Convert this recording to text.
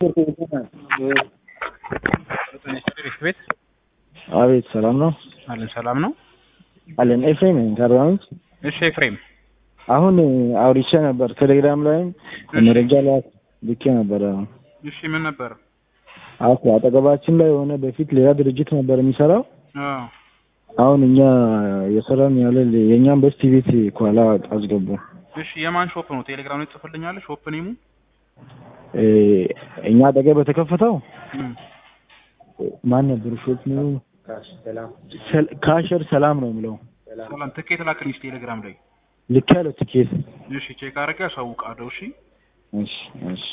ቤት አቤት ሰላም ነው አለን። ሰላም ነው አለን። ኤፍሬም ነኝ ከአርባ ምንጭ። እሺ ኤፍሬም፣ አሁን አውርቼ ነበር ቴሌግራም ላይም መረጃ ላይ ልኬ ነበረ። እሺ ምን ነበር? አዎ አጠገባችን ላይ የሆነ በፊት ሌላ ድርጅት ነበር የሚሰራው። አዎ አሁን እኛ የሰራን ያለ የእኛም በስቲ ቤት ኋላ አስገቡ። እሺ የማን ሾፕ ነው? ቴሌግራም ላይ ጽፍልኛለህ? ሾፕ ኔሙ እ እኛ አጠገብ በተከፈተው እም፣ ማን ነበር ሾት ነው? ሰል- ካሸር ሰላም ነው የሚለው ሰላም ትኬት ላክልኝ ቴሌግራም ላይ። ልክ ያለው ትኬት። እሺ ቼክ አድርጌ አሳውቃለሁ። እሺ እሺ እሺ